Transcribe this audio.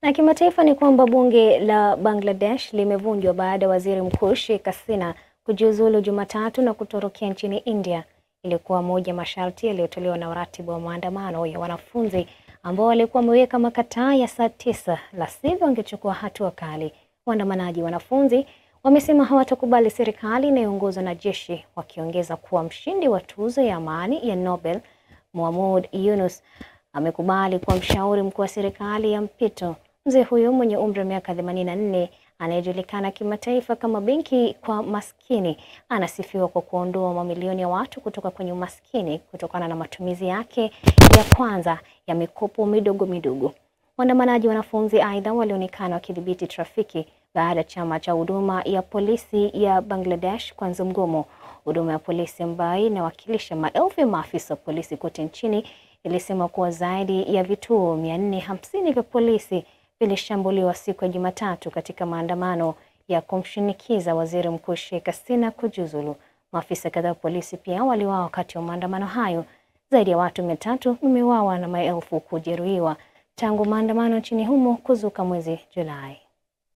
Na kimataifa ni kwamba bunge la Bangladesh limevunjwa baada ya waziri mkuu Sheikh Hasina kujiuzulu Jumatatu na kutorokea nchini India. Ilikuwa moja masharti yaliyotolewa na uratibu wa maandamano ya wanafunzi ambao walikuwa wameweka makataa ya saa tisa, la sivyo wangechukua hatua kali. Waandamanaji wanafunzi wamesema hawatakubali serikali inayoongozwa na jeshi, wakiongeza kuwa mshindi wa tuzo ya amani ya Nobel Mohamud Yunus amekubali kuwa mshauri mkuu wa serikali ya mpito. Mzee huyo mwenye umri wa miaka 84 anayejulikana kimataifa kama benki kwa maskini anasifiwa kwa kuondoa mamilioni ya watu kutoka kwenye umaskini kutokana na matumizi yake ya kwanza ya mikopo midogo midogo. Waandamanaji wanafunzi aidha walionekana wakidhibiti trafiki baada ya chama cha huduma ya polisi ya Bangladesh kuanza mgomo. Huduma ya polisi ambayo inawakilisha maelfu ya maafisa wa polisi kote nchini ilisema kuwa zaidi ya vituo 450 vya polisi vilishambuliwa siku ya Jumatatu katika maandamano ya kumshinikiza waziri mkuu Sheikh Hasina kujiuzulu. Maafisa kadhaa wa polisi pia waliuawa wakati wa maandamano hayo. Zaidi ya watu mia tatu wameuawa na maelfu kujeruhiwa tangu maandamano nchini humo kuzuka mwezi Julai.